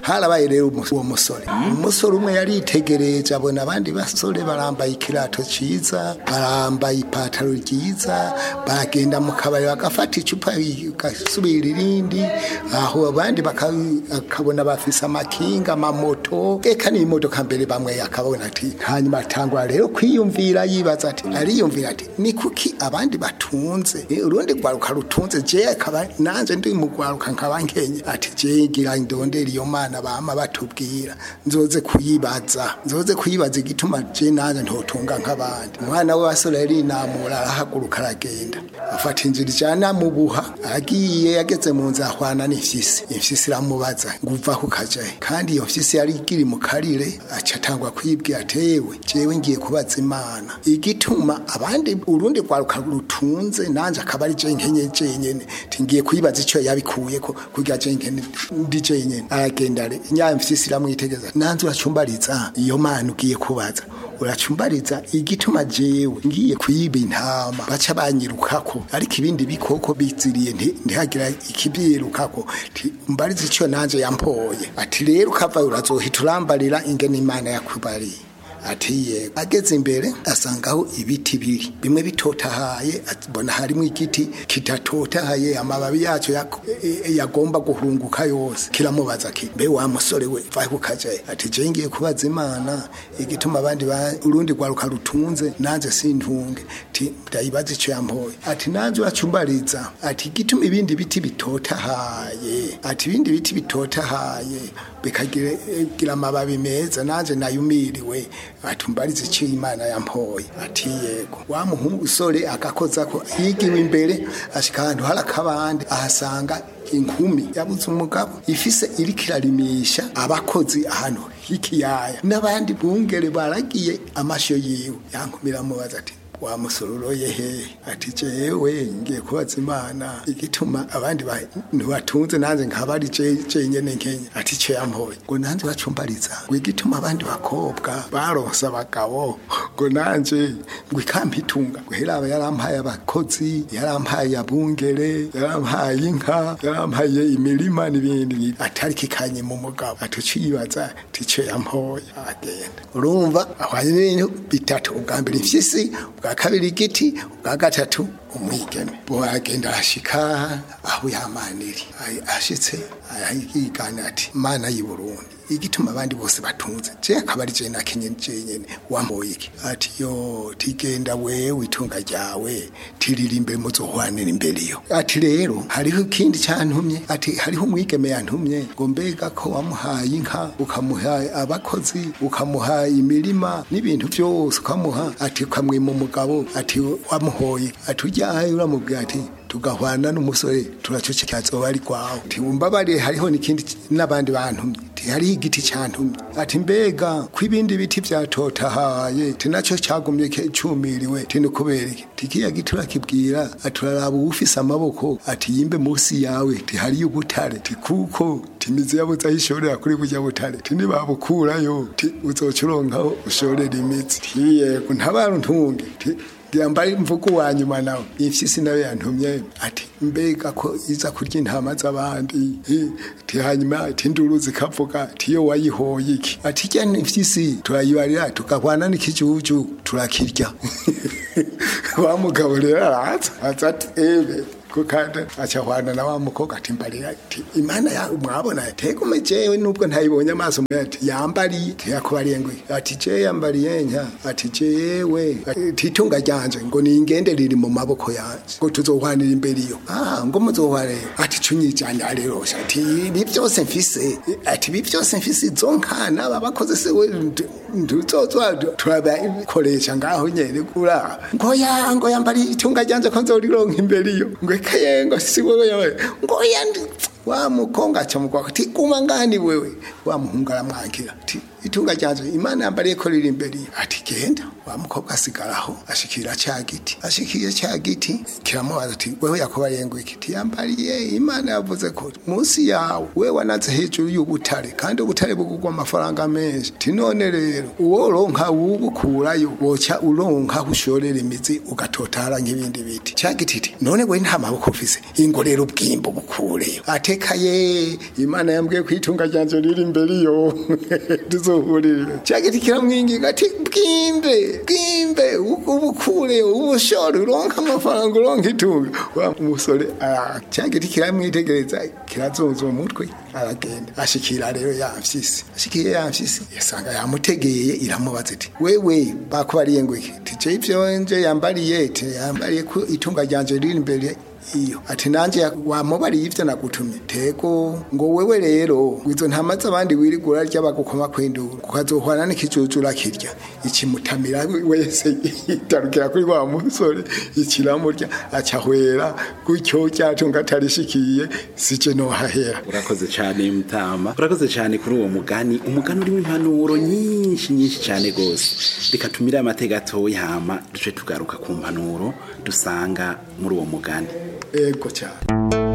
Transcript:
harabaye rero umu- uwo musore umusore umwe yaritegereje abona abandi basore barambaye ikirato ciza barambaye ipataro ryiza baragenda mu kabari bagafata icupa gasubira irindi aho abandi baka- akabona bafise amakinga amamoto eka n'imodoka mbere bamwe akabona ati hanyuma atangura rero kwiyumvira yibaza ati ariyumvira ati ni kuki abandi batunze Eh, urundi rwaruka rutunze je akaba nanje ndi mu rwaruka nkaba nkenye ati je ngira ndondera iyo mana bama batubwira nzoze kuyibaza nzoze kuyibaza igituma je nanje ntotunga nk'abandi umwana we wasore yari inamura arahaguruka aragenda afata inzira ijana mu buha agiye yageze mu nzu ahwana n'imfyisi imfyisi iramubaza ngo uva ku kajahe kandi iyo mfyisi yari ikiri mu karire aca atangwa kwibwira atewe jewe ngiye kubaza imana igituma abandi urundi rwaruka rutunze nanje akaba ari je nkenye jenyene ti ngiye kuyibaza ico yabikuyeko kugira je nkene ndi jenyene aragenda re nya mfyisi iramwitegeza nanze uracumbariza iyo mana ugiye kubaza uracumbariza igituma jewe ngiye kuyiba intama baca banyirukako ariko ibindi bikoko biziriye nti- ntihagira ikibyirukako ti umbariza ico nanje yampoye ati rero ukava urazohita urambarira ingene imana yakubariye ati yego ageze imbere asangaho ibiti biri bimwe bitotahaye abona harimo igiti kitatotahaye amababi yacyo yak- e- e- yagomba guhunguka yose kiramubaza ki mbe wa musore we vahe kukajaye ati je ngiye kubaza imana igituma abandi ba- urundi rwaruka rutunze nanze sintunge ti ndayibaza ico yampoye ati nanze uracumbariza ati igituma ibindi biti bitotahaye ati ibindi biti bitotahaye bikagira gira amababi meza nanje nayumiriwe atumbarize icyo imana yampoye ati yego wa muhungu usore agakoza ko yigiwe imbere ashika ahantu hari akabande ahasanga inkumi yabuze umugabo ifise iriko irarimisha abakozi ahantu h'ikiyaya n'abandi bungere baragiye amashyo yiwe yankumira mubaza ati wa musororoye he ati jewe ngiye kubaza imana igituma abandi bantu batunze nanze nkaba ari je jenyene nkenya ati cyo yampoye ngo nanze bacumbariza ngo igituma abandi bakobwa baronse abagabo ngo nanje ngo ikampitunga ngo heraba yarampaye abakozi yarampaye abungere yarampaye inka yarampaye imirima n'ibindi atari kikanye mu mugabo atucibaza ati cyo yampoye agenda urumva ahwanye n'ibintu bitatu ubwa mbere imfyisi ubwa kabiri igiti ubwa gatatu umwigeme boagenda arashika aho yamaniri Ay- ashitse arayigana ati mana y'i Burundi igituma abandi bose batunze je akaba ari je nakenye jenyene wamboye iki ati yo tigenda wewe itunga ryawe tiririmbere muzohwanira imbere yo ati rero hariho ikindi cyantumye ati hariho umwigeme yantumye ngo mbega ko wamuhaye inka ukamuha abakozi ukamuha imirima n'ibintu byose ukamuha ati ukamwima umugabo ati wamuhoye ati ujyaye uramubwira ati tugahwana n'umusore turacoceka azoba ari kwawe ati umbabariye hariho n'ikindi n'abandi bantumye ati hariho igiti cyantumye ati mbega ko ibindi biti byatotahaye ati nacyo cyagumye ke- cumiriwe ati ni kubera iki ati kiya giti urakibwira ati uraraba uwufise amaboko ati yimbe munsi yawe ati hariyo ubutare ati kuko ati imizi yabuze aho ishorera kuri burya butare ati nibabukurayo ati uzoca uronkaho ushorera imizi ati yego ntabara ntunge ati yambaye imvugo wa nyuma nawe imfyisi nawe yantumye ati mbega ko iza kurya intama z'abandi Eh, ati hanyuma ati induru zikavuga ati iyo wayihoye iki ati ijya imfyisi turayibarira tukahwana n'ikijuju turakirya wa mugabo rero araza aza ati ebe ko kandi acahwana na wa mukobwa ati mbarira ati imana ya mwabona tegume jewe nubwo ntayibonye amaso mbere ati yambariye ati yakubariye ngo ati je yambariye nka ati jewe ati itunga ryanje ngo ningende riri mu maboko yanje ngo tuzohwanira imbere iyo ah ngo muzohware ati cunyijanye arerosha ati ibi byose mfise ati ibi byose mfise izo nkana aba bakoze se we ntuzozwa turabikoresha ngaho nyene kura ngo ya ngo yambariye itunga ryanje ko nzorironka imbere iyo ngo ekaye ngo si wewe yewe ngo yandi wa mukonga aca mugwa ati guma ngani wewe wa muhungu aramwankira ati itunga ryanje imana yambariye ko riri imbere ati genda wa mukobwa asigaraho ashikira ca giti ashikiye ca giti kiramubaza ati wewe yakubariye ngo iki tiyambariye imana yavuze ko munsi yawe we wanaze hejuru y'ubutare kandi ubutare bugurwa amafaranga menshi ti none rero uwo ronka wubukurayo woca uronka ushorera imizi ugatotara nk'ibindi biti ca giti ti none we nta maboko ufise ingo rero ubwimbo bukureyo atekaye imana yambwiye ko itunga ryanje riri imbere iyo tuzohurire ca giti kiramwinginga ati bwimbe bwimbe ubukure ubushore uronka amafaranga uronka itunga wa umusore ca giti kiramwitegereza kirazunza umutwe aragenda ashikira rero yamfyisi ashikiye yamfyisi yasanga yamutegeye iramubaza iti wewe bakubariye ngo iki tije ivyo nje yambariye te yambariye ko itunga ryanje riri imbere iyo ati nanje wamubariye ivyo nagutumye tego ngo wewe rero wizo ntamaze abandi wirigura rya bagukoma kwindura ukazohwana n'ikijujura kirya ikimutamira wese itarukira kuri wa musore ikiramurya acahwera gutyo cyatunga atarishikiye sije no hahera urakoze cyane mutama urakoze cyane kuri uwo mugani umugani urimo impanuro nyinshi nyinshi cyane gose reka tumire amateka atoya hama duce tugaruka ku mpanuro dusanga muri uwo mugani ego cyane